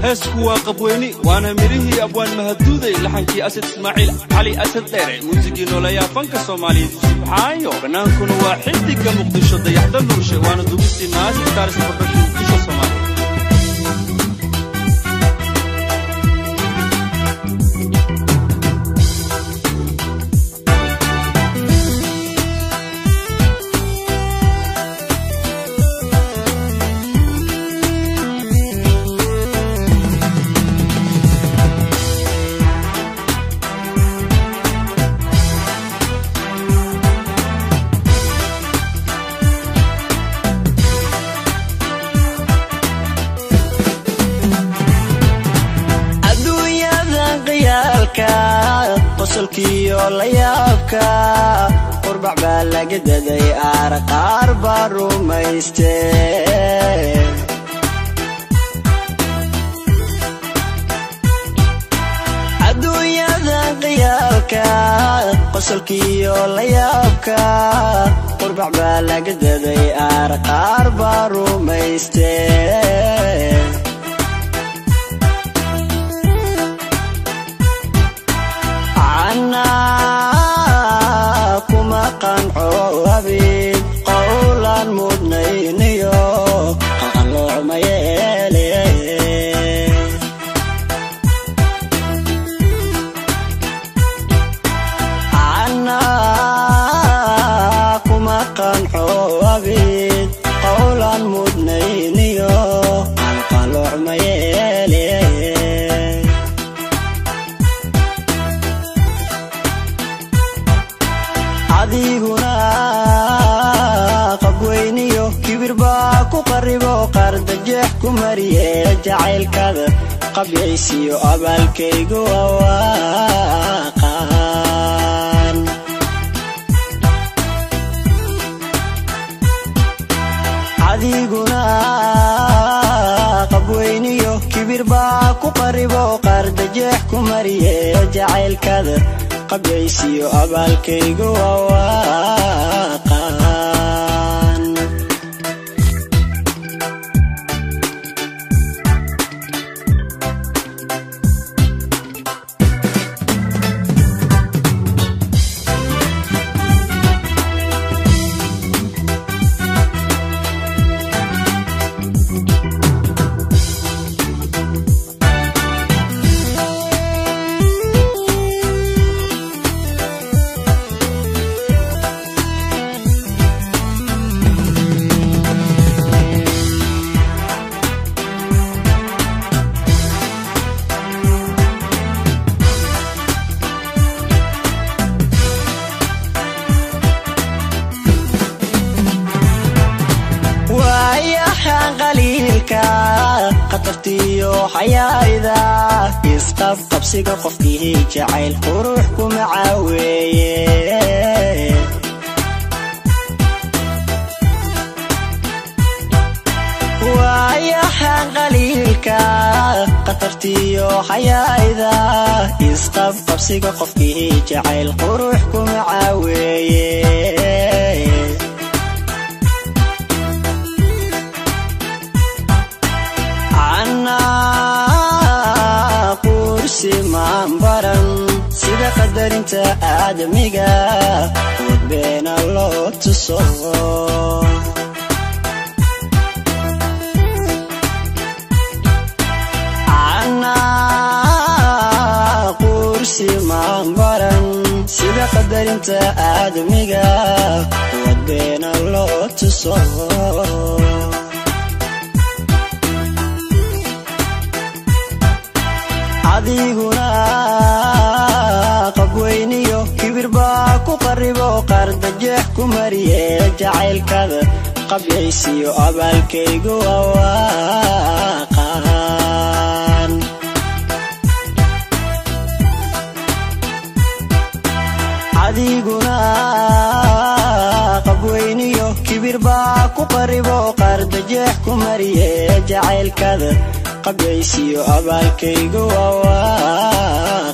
heesku waa qabweyni waana midhihii abwaan mahaduuday laxankii asad ismaaciil cali asad dheere muusigii nooleeyaa fanka soomaaliyeed subxaayo bannaankuna waa xidiga muqdisho dayaxda nuurshe waana dugistii naasi stars production muqdisho soomaaliya adduunyadan qiyaalka qosolkiyo la yaabka qurbac baa laga daday aar qaar baa rumayste adduunyadan qiyaalka qosolkiyo la yaabka qurbac baa laga daday aar qaar baa rumayste canaa kuma qanco abid qowlaan mudnayniyo qaqaloocma yeele canaa kuma qanco abid qowlaan mudnayniyo qaqaloocma yeele adiguna qabweyniyo kibir baa ku qaribo qardajeex ku mariye jacaylkada qabyaysiyo abaalkaygu awaaqaan adiguna qabweyniyo kibir baa ku qaribo qardajeex ku mariye jacaylkada qabyaysiyo abaalkaygu awaaqaan waayahan qaliilka khatartiyo xayaayda isqab qabsiga qofkii jacayl qurux kuma caaweeye waayahan qaliilka khatartiyo xayaayda isqab qabsiga qofkii jacayl qurux kuma caaweeye canaa kursi maan baran sida qadarinta aadamiga wadbeena loo tuso canaa kursi maan baran sida qadarinta aadamiga wadbeena loo tuso adiguna qabweyniyo kibir baa ku qaribo qardajeex ku mariye jacaylkada qabyaysiyo abaalkaygu awaaqaan adiguna qabweyniyo kibir baa ku qaribo qardajeex ku mariye jacaylkada qabyaysiyo abaalkaygu awaaqaan